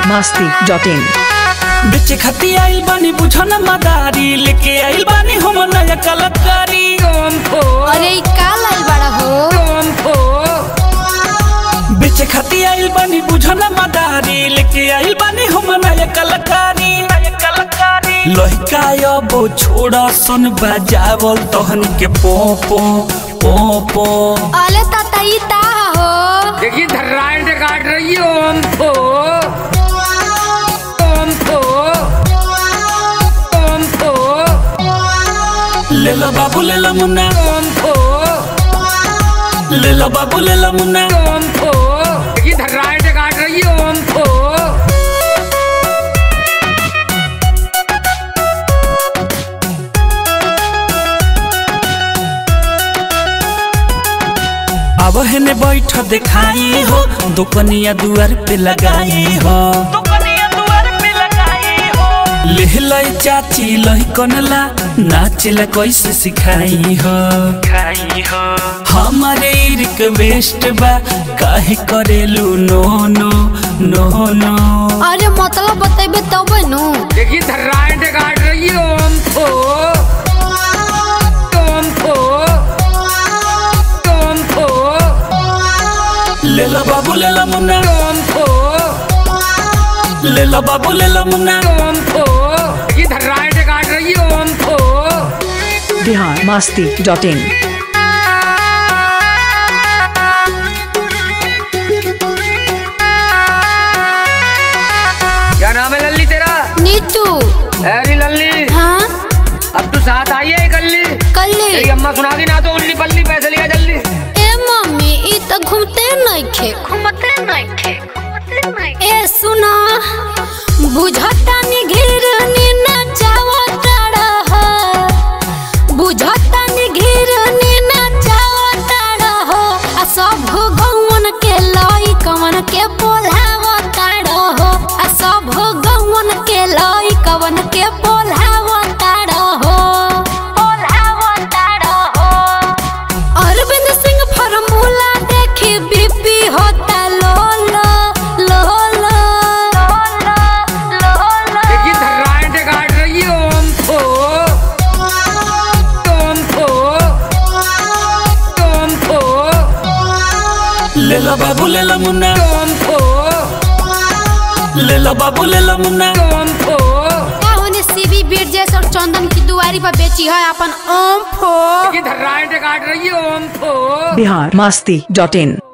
Masti dot in बेचे खाती आइल बानी बुझन मदारी लेके आइल बानी हम नया कलाकारी ओम फो अरे ई का लाइल बड़ा हो ओम फो बेचे खाती आइल बानी बुझन मदारी लेके आइल बानी हम नया कलाकारी नया कलाकारी लहिका अब छोड़ा सन बजावल तहन के पो पो पो पो अले ताता ई ता हो देखिए धर्राइट काट रही है ओम फो ओम फो ओम फो ले लो बाबू ले लो मुन्ना ओम फो ले लो बाबू ले लो मुन्ना ओम फो देखिए धर्राइट काट रही है ओम फो अब हेने बैठ दिखाई हो दुकनिया दुआर पे लगाई हो लेहलाई चाची लही कनला नाचला कैसे सिखाई हो खाई हो हमारे रिक्वेस्ट बा काहे करेलू नो नो नो नो अरे मतलब बतेबे तब नु देखिए धर्राइट काट रही है ओम फो ओम फो ओम फो ले लो बाबू ले लो मुन्ना ओम फो ले लो बाबू ले लो मुन्ना ओम फो देखिए धर्राइट काट रही है ओम फो बिहार मस्ती डॉट इन क्या नाम है लल्ली तेरा नीतू अरे लल्ली हाँ अब तू साथ आई है कल्ली कल्ली तेरी अम्मा सुना दी ना तो उल्ली पल्ली पैसे लिया जल्दी ए मम्मी ई त घूमते नइखे घूमते नइखे ए सुना बुझता नि घिरनी नचावता रह बुझता नि घिरनी नचावता रह आ सब गौवन के लई कवन के बोलावता रह आ सब गौवन के लई कवन के बोलावता रह बोलावता रह अरविंद सिंह फॉर्मूला देखी बीपी होता लो लो लो लो देखिए धर्राइट काट रही है ओम फो ओम फो ओम फो ले लो बाबू ले लो मुन्ना ओम फो ले लो बाबू ले लो मुन्ना ओम फो होने सीबी बिरजेश और चंदन की दुआरी पर बेची है अपन ओम फो देखिए धर्राइट काट रही है ओम फो बिहार मस्ती डॉट इन